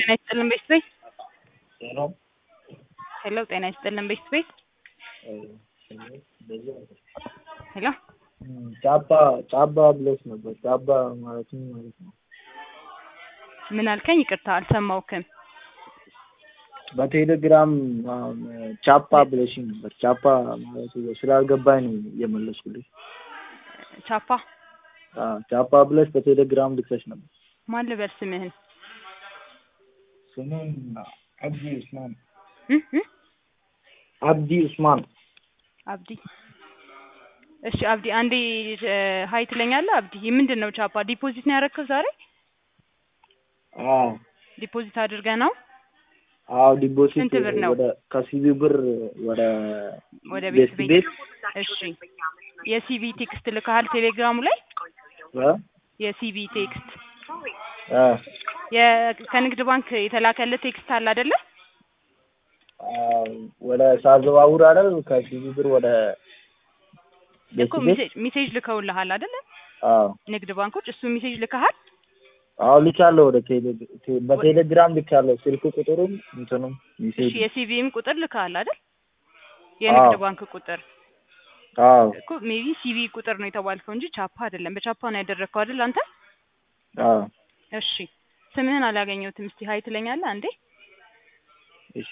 ጤና ይስጥልን ቤት ቤት ሄሎ ሄሎ ጤና ይስጥልን ቤት ቤት ሄሎ ጫባ ጫባ ብለሽ ነበር። ጫባ ማለት ምን ማለት ነው? ምን አልከኝ? ይቅርታ አልሰማውክም። በቴሌግራም አሁን ቻፓ ብለሽኝ ነበር። ቻፓ ማለት ስላልገባኝ ነው የመለስኩልሽ። ቻፓ አዎ ቻፓ ብለሽ በቴሌግራም ልክሰሽ ነበር። ማን ልበል ስምህን? ስሜን አብዲ ኡስማን እ እ አብዲ ኡስማን አብዲ እሺ አብዲ አንዴ ሀይ ትለኛለህ? አብዲ ምንድን ነው ቻፓ ዲፖዚት ነው ያደረግከው ዛሬ? አዎ ዲፖዚት አድርገህ ነው አዎ ዲፖዚት ስንት ብር ነው? ወደ ከሲቢ ብር ወደ ወደ ቤት ቤት ቤት እሺ የሲቪ ቴክስት ልከሃል ቴሌግራሙ ላይ እ የሲቪ ቴክስት እ የ- ከንግድ ባንክ የተላከልህ ቴክስት አለ አይደለ? አዎ ወደ ሳዘዋውር አይደል ከሲቢ ብር ወደ ቤት እኮ ቤት ሜሴጅ ሜሴጅ ልከውልሃል አይደለ? አዎ ንግድ ባንኮች እሱ ሜሴጅ ልከሃል? አዎ ልካለሁ። ወደ ቴሌ ቴ- በቴሌግራም ልካለሁ። ስልክ ቁጥሩም እንትኑም እሺ ሜሴጅ የሲቪም ቁጥር ልከሃል አይደል? የንግድ አዎ። ባንክ ቁጥር አዎ እኮ ሜቢ ሲቪ ቁጥር ነው የተባልከው እንጂ ቻፓ አይደለም። በቻፓ ነው ያደረግከው አይደል አንተ? አዎ እሺ ስምህን አላገኘሁትም። እስቲ ሀይ ትለኛለህ አንዴ? እሺ